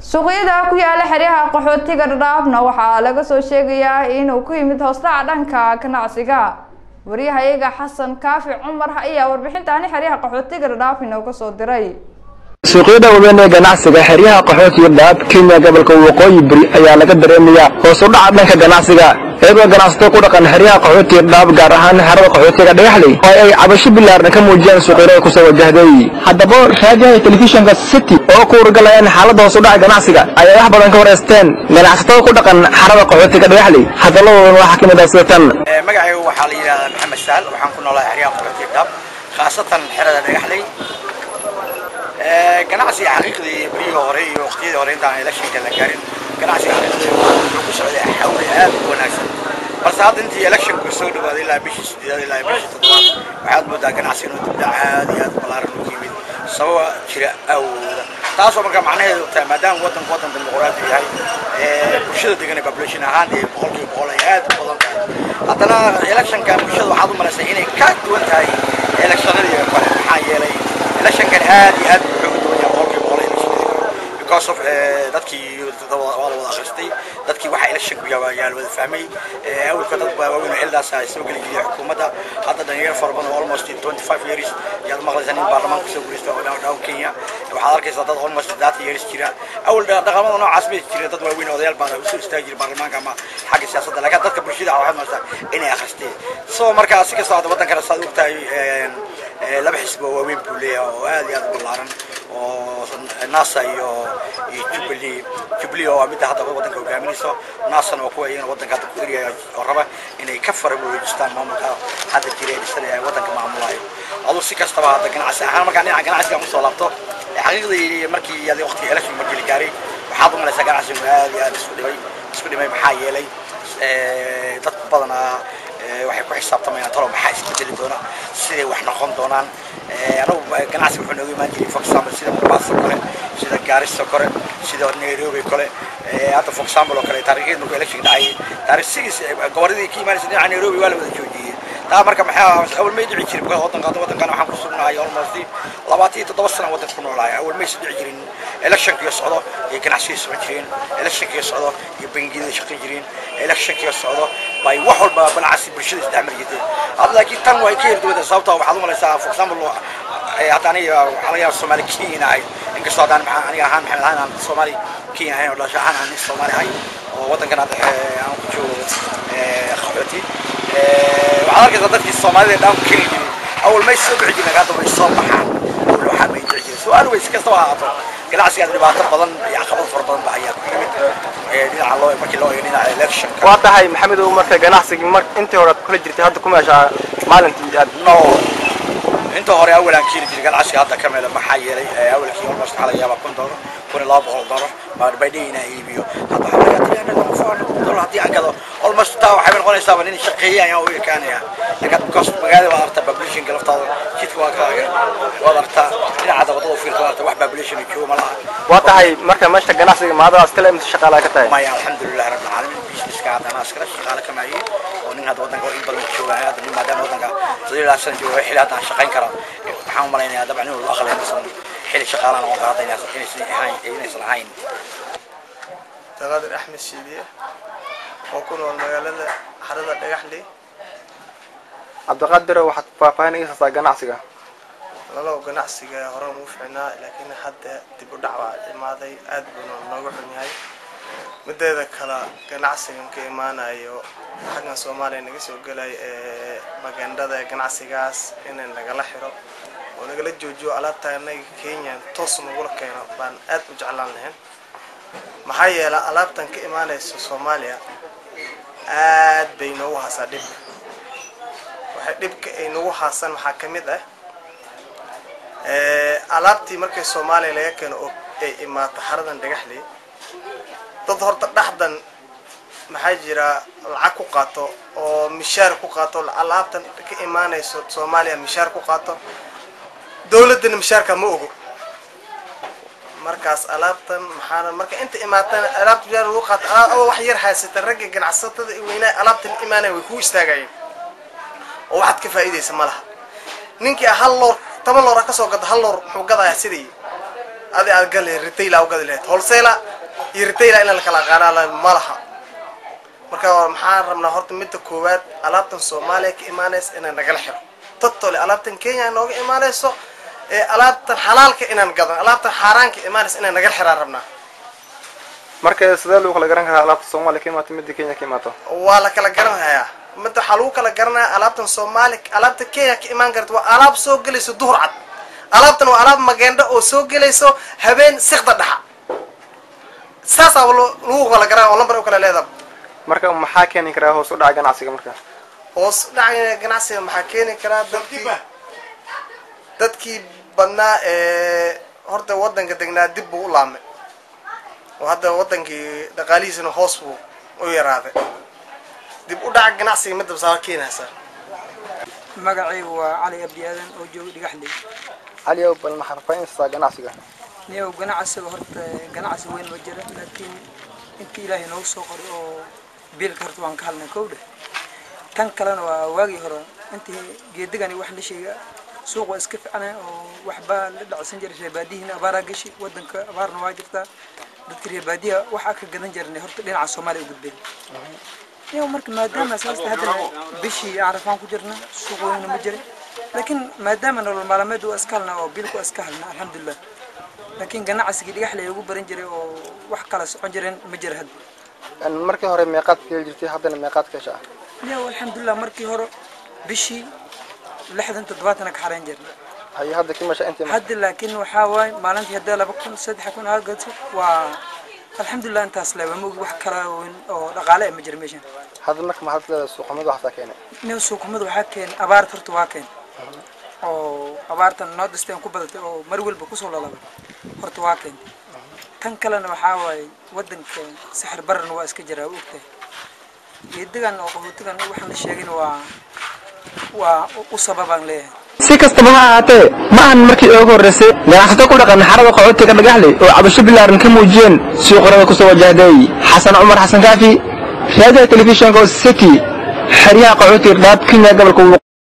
suuqyada ku yaala xeryaha qaxootiga dhadhaafna waxaa laga soo sheegayaa inuu ku yimid hoosdhaca dhanka ganacsiga waryahayaga xasan kaafi cumar ayaa warbixintaani xeryaha qaxootiga dhadhaaf inooga soo diray suuqyada waaweyn ee ganacsiga xeryaha qaxootiga dhaab kenya gobolka waqooyi bari ayaa laga dareemayaa hoos u dhaca dhanka ganacsiga iyadoo ganacsato ku dhaqan xeryaha qaxootiga dhaab gaar ahaan xerada qaxootiga dhagaxley oo ay cabasho bilaarna ka muujiyaan suuqyada kusoo wajahday haddaba raadiyaha telefishinka city oo ku wargalayaan xaaladda hoos u dhaca ganacsiga ayay wax badan ka wareysteen ganacsatada ku dhaqan xerada qaxootiga dhagaxley hadalladoodan waxaa ka mid ah sida tan magacaygu waxaa la yidhahdaa maxamed sahal waxaan ku noolahay xeryaha qaxootiga dhaab khaasatan xerada dhagaxley ganacsiga xaqiiqdii berihii hore iyo waqtiyadii hore intaan electionka la gaarin ganacsiga xaqiiqdii wuxuu ku socday xawli aad u wanaagsan balse hadda intii electionku soo dhawaaday ilaa bishii sideedaad ilaa bishii toddobaad waxaad moodaa ganacsiga inuu dibdhac aad iyo aad ballaaran u yimid sababa jira awooda taasoo markaa macnaheedu tahay maadaama waddanku waddan dimuqraadi yahay bulshada degan ee population ahaan ee boqolkiiba boqol ay aad u badan tahay haddana electionkan bulshada waxaad u malaysay inay ka duwan tahay electionadii kale maxaa yeelay electionkan aad iyo aad wuxuu uga duwan yahay boqolkiiba boqol electionadii because of dadkii waa la wada akhristay dadkii waxaa electionku yaa la wada fahmay awalka dad baa waaweyn oo xildaas ay soo geli jireen xukuumadda hadda dhalinyaro fara badan oo almost 25 years yaad maqlaysaa nin baarlamaanka soo guulaysta oo dhaw kenya waxaad arkaysaa dad almost 30 years jira awal dhaqamada noocaas bay jireen dad waaweyn oo odayaal baa usoo istaagi jiray baarlamaanka ama xagga siyaasadda laakiin dadka bulshada waxaad maqlaysaa inay akhristeen so markaa si kastoo hadda waddankana saad ogtahay laba xisbi oo waaweyn buu leeyahay oo aad iyo aad u ballaaran oo nasa iyo iyo jubilee jubilee oo midda hadda waddanka hogaaminayso nasana waa kuwa iyagana waddanka hadda ku eriyaya oo raba inay ka faraboojistaan maamulka hadda jira ee dhisanaya waddanka maamulayo aduu si kastaba hadda ganacsi ahaan markaa dhinaca ganacsiga usoo laabto xaqiiqdii markii adi waqtigii election markii la gaaray waxaad u malaysaa ganacsigu aad iyo aad isku dhimay isku dhimay maxaa yeelay dad badanaa waxay ku xisaabtamayaan talo maxaa isbedeli doona siday wax noqon doonaan anagu ganacsi wuxuu nooga imaan jiray for example sida mombasa kale sida gaarisa kale sida nairobi kale hadda for example oo kale taariikheed markuu election dhacay taariikh sigis goboladii ka imaanaysa dhinaca nairobi waa la wada joojiyey taa marka maxaa awal may dhici jirin because waddanka waddankan waxaan ku sugnahay almost labaatan iyo toddoba sana waddanka ku noolahay awal maysa dhici jirin electionkiyo socdo iyo ganacsiga socon jireen electionkiyo socdo iyo bangiyada shaqayn jireen electionkiyo socdo bay wax walba ganacsi bulshada isdhexmari jirtay hadda laakiin tan way ka yarduwada sababtoo waxaad u malaysaa for example hadda aniga waxaa laga yaaba soomaali kenya ahay inkastoo haddaan maxaa aniga ahaan maxamed ahaan aan soomaali kenya ahayn oo dhalasho ahaan aan nin soomaali ahay oo waddankan hadda aan ku joogo qaxooti waxaad arkaysaa dadkii soomaalida dhaan ku keni jiray awal may soo bixi jirin hadda way soo baxaan awal waxaa may dhici jiray su-aal wey si kastaba ahaato ganacsigaas dhibaato badan iyo caqabad fara badan ba ayaa ku yimid dhinaca loo markii loo eego dhinaca electionka waa tahay maxamed oo marka ganacsigii mar intii hore aad kula jirtay hadda ku meeshaa maalintii aad no inta hore awalaan keeni jiray ganacsiga hadda ka meela maxaa yeelay awalkii almost waxaa laga yaabaa kun dollar kun iyo laba boqol dollar baa baydhay inaa iibiyo hadda waxaa laga tiri anaga four dollar haddii aan gado almost taa waxay noqonaysaaba nin shaqeeya ayaan u ekaanaya laakiin because magaalada waad aragtaa populationka laftaada jidka waa kaaga waad aragtaa dhinaca wadada fiirka waad aragtaa wax population joogo ma laha waa tahay marka meesha ganacsiga maadaas kale imisa shaqaalaha ka tahay maya alxamdulilah rabbil caalamiin businesska hadda anaa iskala shaqaale ka maayay oo nin hadda waddanka in badan jooga hadda nin maadaama waddanka saddeed ilaa sana jooga xilli hadda aan shaqayn kara waxaan u malaynayaa dabcan inuu aqli inaysan xilli shaqaalaan noqon kara hadda inaysan ahayn inaysan ahayn daqaadir axmed shiidiye oo ku nool magaalada xarada dhagaxley cabdiqaadir waxaad faahfaahin iga saasaa ganacsiga lalow ganacsiga hore ugu ficnaa laakiin hadda dib u dhac baa imaaday aad buuna nooga xun yahay mideeda kale ganacsigan ka imaanayo xaggan soomaaliya naga soo gelaya ee magandhada ganacsigaas inay nagala xiro oo nagala joojiyo alaabta anaga kenya toos nagula keeno baan aad u jeclaan lahayn maxaa yeela alaabtan ka imaanaysa soomaaliya aad bay noogu haasaa dhib waxay dhibka ay nagu haasaan waxaa ka mid ah alaabtii markay soomaaliya laga keeno oo ay imaato xaradan dhagaxley dad horta dhexdan maxaa jira lacag ku qaato oo mishaar ku qaato alaabtan ka imaanayso soomaaliya mishaar ku qaato dowladdana mishaarka ma ogo markaas alaabtan maxaana marka inta imaatan alaabta mishaar lagu qaato alaab wax yar haysata ragga ganacsatada weynaa alaabtan imaanaya way kuu istaagayeen oo waxaad ka faa'iidaysa ma laha ninkii hal loor toban loor kasoo gado hal loor muxuu gadayaa sidii adi aad gali retail aa u gadi lahayd wholesale iyo retaila in la kala aqaana ma laha marka maxaan rabnaa horta midda koowaad alaabtan soomaaliya ka imaanaysa inaan nagala xiro totole alaabtan kenya nooga imaanayso ee alaabtan xalaalka inaan gadan alaabtan xaaraanka imaanaysa inaan nagala xiraan rabnaa marka sidee lagu kala garan karaa alaabta soomaaliya ka imaato midda kenya ka imaato waa la kala garanhayaa midda waxaa lagu kala garanaya alaabtan soomaali alaabta kenya ka imaan karta waa alaab soo gelayso duhur cad alaabtan waa alaab mageendho oo soo gelayso habeen sikda dhaxa saasaa lagu kala garan oo lambar u kala leedaha marka maxaa keeni karaa hoos u dhaca ganacsiga marka hoos dhaca ganacsiga maxaa keeni karaa dadkii dadkii badnaa ee horta wadanka degnaa dib buu u laamay oo hadda wadankii dhaqaalihiisana hoos buu u yaraaday dib u dhaca ganacsiga midda basaa keenaysa magacaygu waa cali abdi aadan oo jooga dhigaxley cali ow bal maxaa rafaynaysaa ganacsiga niyow ganacsiga horta ganacsi weyn ma jira laakiin intii ilaahay noogu soo qoray oo biilka horta waan ka hadlnay kow dheh tan kalena waa waagii hore intii geedigani wax la sheega suuq waa iska ficana oo waxbaa la dhacsan jiray reebaadihiina abaaraa gashi wadanka abaarna waa jirtaa dadka reebaadiha waxaa ka gadan jirnay horta dhinaca soomaaliya u gudbeen niyow marka maadaama saasta haddana bishii carafaan ku jirna suuq weynna ma jira laakiin maadaama nolol maalmeed waa iska halna oo biilku waa iska halna alxamdulilah laakiin ganacsigii dhigaxley ugu baran jiray oo wax kala socon jireen ma jira hadda markii hore meeqaad ka heli jirtay haddana meeqaad ka heshaa niyow alxamdulilah markii hore bishii lixdan toddobaatana ka xarayn jirna haye hadda kimasha intii hadda laakiin waxaa waaye maalintii haddii laba kun saddex kun aad gato waa alxamdulilah intaas leba ma ogi wax kala weyn oo dhaqaale ah ma jira meeshan hadda marka maxaad leedahay suuqamadu waxaasaa keenay niyow suuqumada waxaa keenay abaarta horta waa keen oo abaartan noo disteen ku badatay oo mar walba kusoo lalabay horta waa keen tan kalena waxaa waaye wadanka sixir bararna waa iska jiraa u ogtahay geedigan oo qaxootigan waxaan la sheegin waa waa u sababaan leeyahay si kastaba ha ahaatee ma ahan markii ugu horraysay ganacsato ku dhaqan xarada qaxootiga dhagaxley oo cabasho bilaaran ka muujiyeen suuqarada kusoo wajahday xasan cumar xasan kaafi raadiyaha telefishinka city xeryaha qaxootiga dhaab kenya gobolka